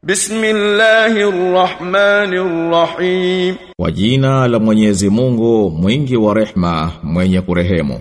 Bismillahirrahmanirrahim. Kwa jina la Mwenyezi Mungu mwingi wa rehma mwenye kurehemu.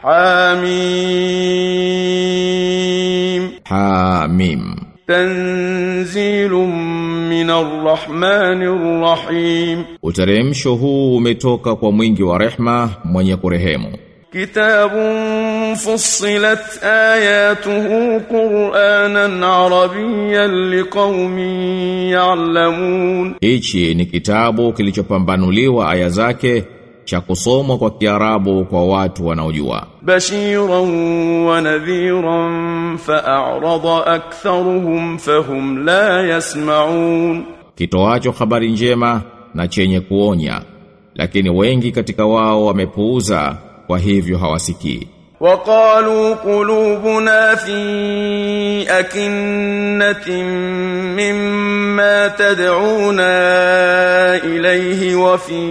Hamim. Hamim. Tanzilun minar rahmanir rahim. Uteremsho huu umetoka kwa mwingi wa rehma mwenye kurehemu. Kitabun fussilat ayatuhu Qur'anan Arabiyyan liqaumin ya'lamun. Hichi ni kitabu kilichopambanuliwa aya zake cha kusomwa kwa Kiarabu kwa watu wanaojua. Bashiran wa nadhiran fa'arada aktharuhum fahum la yasma'un. Kitoacho habari njema na chenye kuonya, lakini wengi katika wao wamepuuza kwa hivyo hawasikii. وقالوا قلوبنا في أكنة مما تدعونا إليه وفي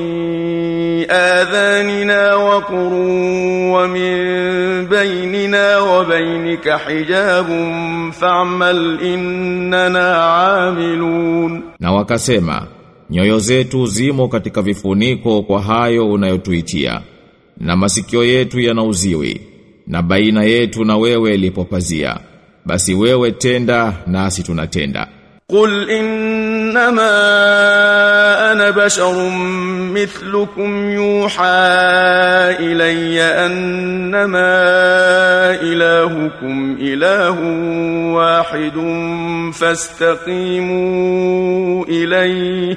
آذاننا وقر ومن بيننا وبينك حجاب فاعمل إننا عاملون Na wakasema, nyoyo zetu zimo katika vifuniko kwa hayo unayotuitia, na masikio yetu yana uziwi, na baina yetu na wewe lipo pazia. Basi wewe tenda nasi tunatenda. قل إنما أنا بشر مثلكم يوحى إلي أنما إلهكم إله واحد فاستقيموا إليه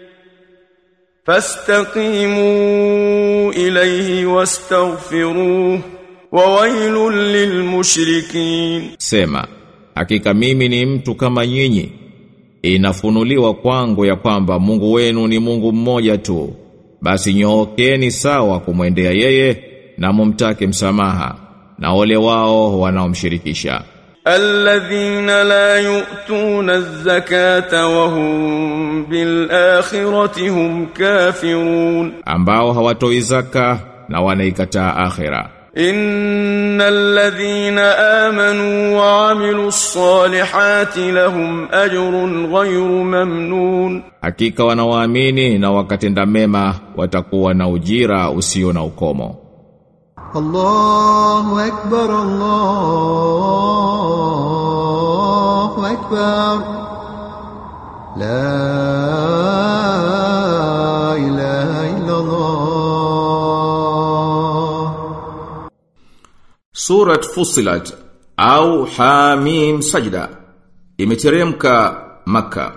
فاستقيموا إليه واستغفروه وويل للمشركين Sema, hakika mimi ni mtu kama nyinyi. Inafunuliwa kwangu ya kwamba Mungu wenu ni Mungu mmoja tu. Basi nyookeni sawa kumwendea yeye na mumtake msamaha na ole wao wanaomshirikisha. الذين لا يؤتون الزكاة وهم بالآخرة هم كافرون ambao hawatoi zaka na wanaikataa akhira. إن الذين آمنوا وعملوا الصالحات لهم أجر غير ممنون Hakika wanaoamini na wakatenda mema watakuwa na ujira usio na ukomo. الله أكبر الله أكبر لا إله إلا الله Surat Fusilat au Hamim Sajda imeteremka Makka.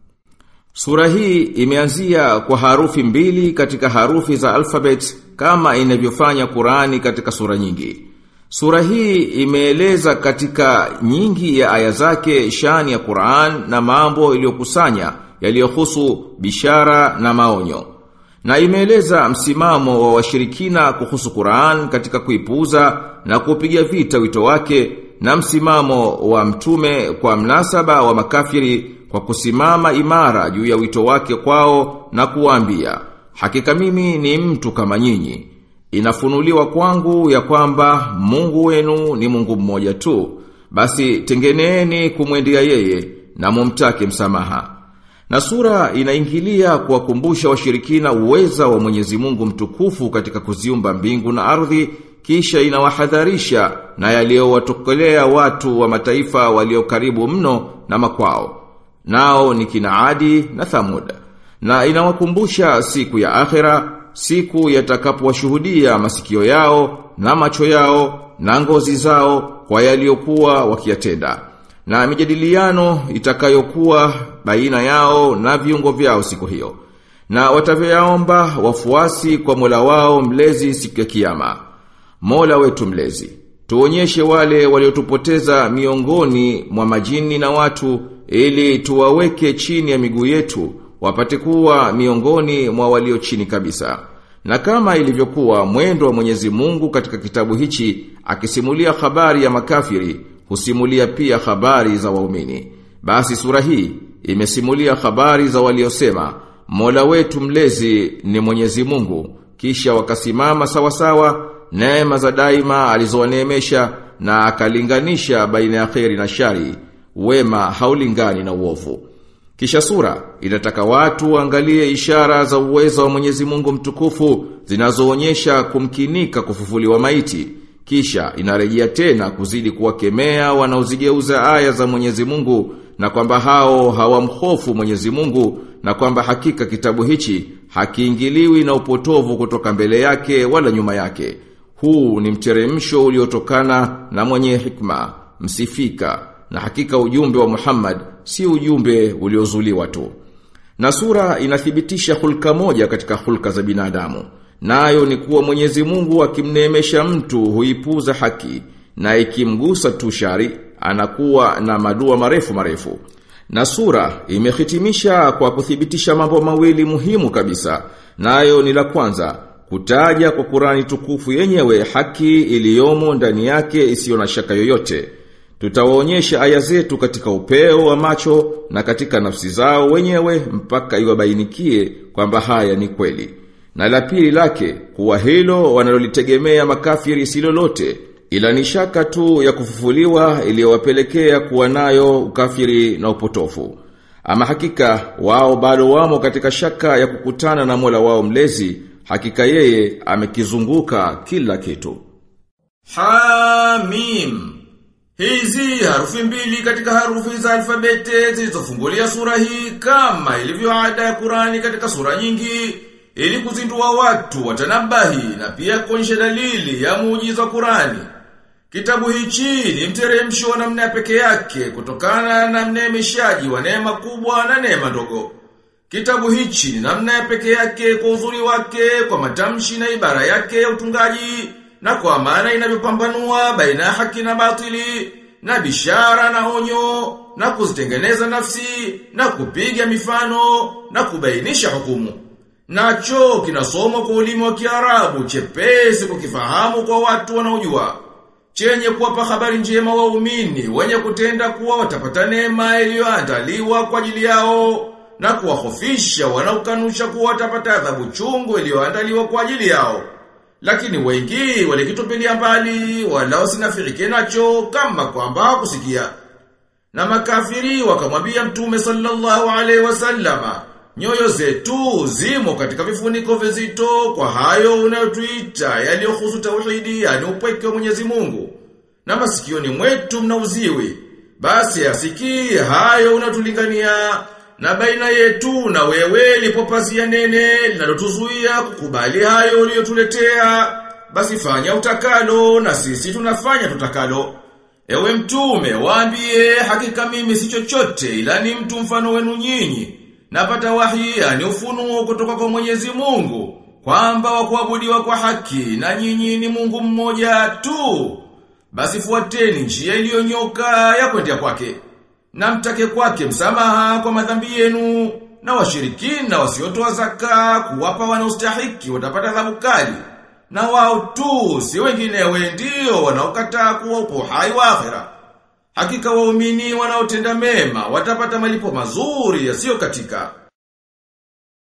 Sura hii imeanzia kwa harufi mbili katika harufi za alfabet kama inavyofanya Qurani katika sura nyingi. Sura hii imeeleza katika nyingi ya aya zake shani ya Qur'an na mambo iliyokusanya yaliyohusu bishara na maonyo. Na imeeleza msimamo wa washirikina kuhusu Qur'an katika kuipuuza na kupiga vita wito wake na msimamo wa mtume kwa mnasaba wa makafiri kwa kusimama imara juu ya wito wake kwao na kuwaambia hakika mimi ni mtu kama nyinyi inafunuliwa kwangu ya kwamba Mungu wenu ni Mungu mmoja tu basi tengeneeni kumwendea yeye na mumtake msamaha na sura inaingilia kuwakumbusha washirikina uweza wa Mwenyezi Mungu mtukufu katika kuziumba mbingu na ardhi kisha inawahadharisha na yaliyowatokelea watu wa mataifa walio karibu mno na makwao nao ni kina Adi na Thamud na inawakumbusha siku ya akhera siku yatakapowashuhudia masikio yao na macho yao na ngozi zao kwa yaliyokuwa wakiyatenda na mijadiliano itakayokuwa baina yao na viungo vyao siku hiyo na watavyoyaomba wafuasi kwa Mola wao mlezi siku ya kiyama Mola wetu mlezi tuonyeshe wale waliotupoteza miongoni mwa majini na watu ili tuwaweke chini ya miguu yetu wapate kuwa miongoni mwa walio chini kabisa na kama ilivyokuwa mwendo wa Mwenyezi Mungu katika kitabu hichi akisimulia habari ya makafiri husimulia pia habari za waumini basi sura hii imesimulia habari za waliosema Mola wetu mlezi ni Mwenyezi Mungu kisha wakasimama sawa sawa neema za daima alizowaneemesha na akalinganisha baina ya kheri na shari wema haulingani na uovu Kisha sura inataka watu waangalie ishara za uwezo wa Mwenyezi Mungu mtukufu zinazoonyesha kumkinika kufufuliwa maiti. Kisha inarejea tena kuzidi kuwakemea wanaozigeuza aya za Mwenyezi Mungu na kwamba hao hawamhofu Mwenyezi Mungu na kwamba hakika kitabu hichi hakiingiliwi na upotovu kutoka mbele yake wala nyuma yake. Huu ni mteremsho uliotokana na mwenye hikma, msifika, na hakika ujumbe wa Muhammad si ujumbe uliozuliwa tu. Na sura inathibitisha hulka moja katika hulka za binadamu. Nayo ni kuwa Mwenyezi Mungu akimneemesha mtu huipuza haki na ikimgusa tu shari anakuwa na madua marefu marefu. Na sura imehitimisha kwa kuthibitisha mambo mawili muhimu kabisa. Nayo ni la kwanza kutaja kwa Qurani tukufu yenyewe haki iliyomo ndani yake isiyo na shaka yoyote. Tutawaonyesha aya zetu katika upeo wa macho na katika nafsi zao wenyewe mpaka iwabainikie kwamba haya ni kweli. Na la pili lake kuwa hilo wanalolitegemea makafiri si lolote ila ni shaka tu ya kufufuliwa iliyowapelekea kuwa nayo ukafiri na upotofu. Ama hakika wao bado wamo katika shaka ya kukutana na Mola wao mlezi, hakika yeye amekizunguka kila kitu. Hamim Hizi harufi mbili katika harufi za alfabete zilizofungulia sura hii kama ilivyo ada ya Qurani katika sura nyingi ili kuzindua watu watanabahi na pia kuonyesha dalili ya muujiza wa Qurani. Kitabu hichi ni mteremsho wa namna ya peke yake kutokana na mneemeshaji wa neema kubwa na neema ndogo. Kitabu hichi ni namna ya peke yake kwa uzuri wake, kwa matamshi na ibara yake ya utungaji, na kwa maana inavyopambanua baina ya haki na batili, na bishara na onyo, na kuzitengeneza nafsi, na kupiga mifano, na kubainisha hukumu. Nacho kinasomwa kwa ulimi wa Kiarabu chepesi kukifahamu kwa watu wanaojua chenye kuwapa habari njema waumini wenye kutenda kuwa watapata neema iliyoandaliwa kwa ajili yao na kuwahofisha wanaokanusha kuwa watapata adhabu chungu iliyoandaliwa kwa ajili yao. Lakini wengi walikitupilia mbali wala wasinafirike nacho kama kwamba hakusikia. Na makafiri wakamwambia Mtume sallallahu alaihi wasallama, nyoyo zetu zimo katika vifuniko vizito kwa hayo unayotuita yaliyohusu tauhidi yani upweke wa Mwenyezi Mungu. Na masikioni mwetu mna uziwi. Basi asikii hayo unatulingania na baina yetu na wewe lipo pazia nene linalotuzuia kukubali hayo uliyotuletea. Basi fanya utakalo na sisi tunafanya tutakalo. Ewe mtume, waambie hakika mimi si chochote ila ni mtu mfano wenu nyinyi. Napata wahi ni ufunuo kutoka kwa Mwenyezi Mungu kwamba wa kuabudiwa kwa haki na nyinyi ni Mungu mmoja tu. Basi fuateni njia iliyonyoka ya kwendea kwake. Na mtake kwake msamaha kwa madhambi yenu na washirikina wasiotoa zaka kuwapa wanaostahiki watapata adhabu kali. Na wao tu si wenginewe ndio wanaokataa kuwa upo hai wa akhera. Hakika waumini wanaotenda mema watapata malipo mazuri yasiyo katika.